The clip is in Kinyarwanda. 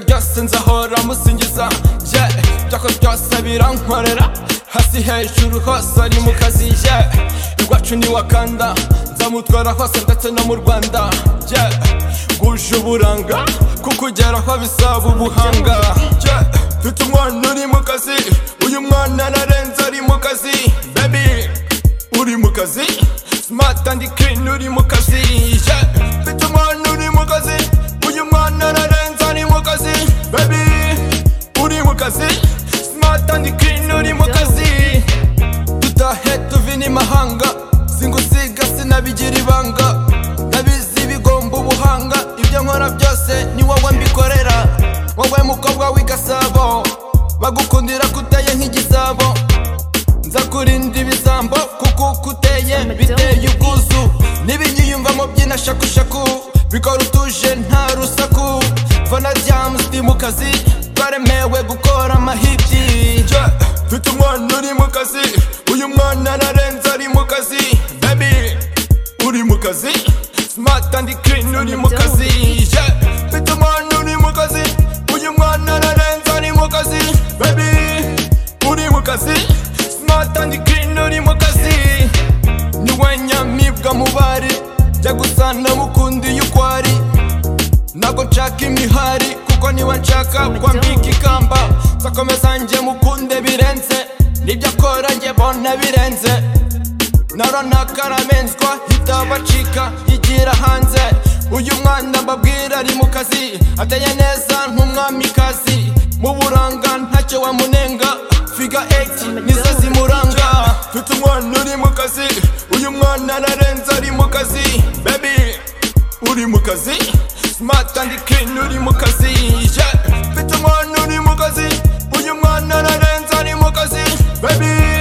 byose nzahora musingiza yeah byakozwe byose birankorera hasi hejuru hose ari mu kazi yeah iwacu ni wakanda nzamutwara hose ndetse no mu rwanda yeah guje uburanga kukugeraho bisaba ubuhanga yeah mfite umwana uri mu kazi uyu mwana narenze ari mu kazi baby uri mu kazi smart and clean uri mu kazi yeah. mfite umwana uri mu kazi uyu mwana ararenze ari mu kazi baby uri mu kazi smart and clean uri mu kazi dutahe tuve n'imahanga singusiga sinabigira ibanga ndabizi bigomba ubuhanga ibyo nkora byose ni wowe mbikorera wowe mukobwa w'igasabo bagukundira kuteye nk'igisabo nzakurinda ibisambo kuko kuteye biteye ubwuzu n'ibinyiyumvamo by'inashakushaku bikora utuje nta rusaku fana james ndi mu kazi twaremewe gukora amahibyi Je, mfite umwana uri mu kazi uyu mwana narenze ari mu kazi baby uri mu kazi smart and clean uri mu kazi Je, mfite umwana uri mu kazi uyu mwana narenze ari mu kazi baby uri mu kazi smart and clean uri mu kazi niwe nyamibwa mu bari jya gusa namukundiye uko ari ntabwo nshaka imihari kuko niba nshaka kwambika ikamba nzakomeza njye mukunde birenze nibyo akora njye bona birenze naronaka aramenzwa hitabacika yigira hanze uyu mwana mbabwira ari mu kazi ateye neza nk'umwamikazi mu buranga ntacyo wamunenga figa 8 nizo zimuranga mfite umwana uri mu kazi uyu mwana narenze ari mu kazi baby uri mu kazi smart and clean uri mu kazi yeah mfite umwana uri mu kazi uyu mwana ararenze ari mu kazi baby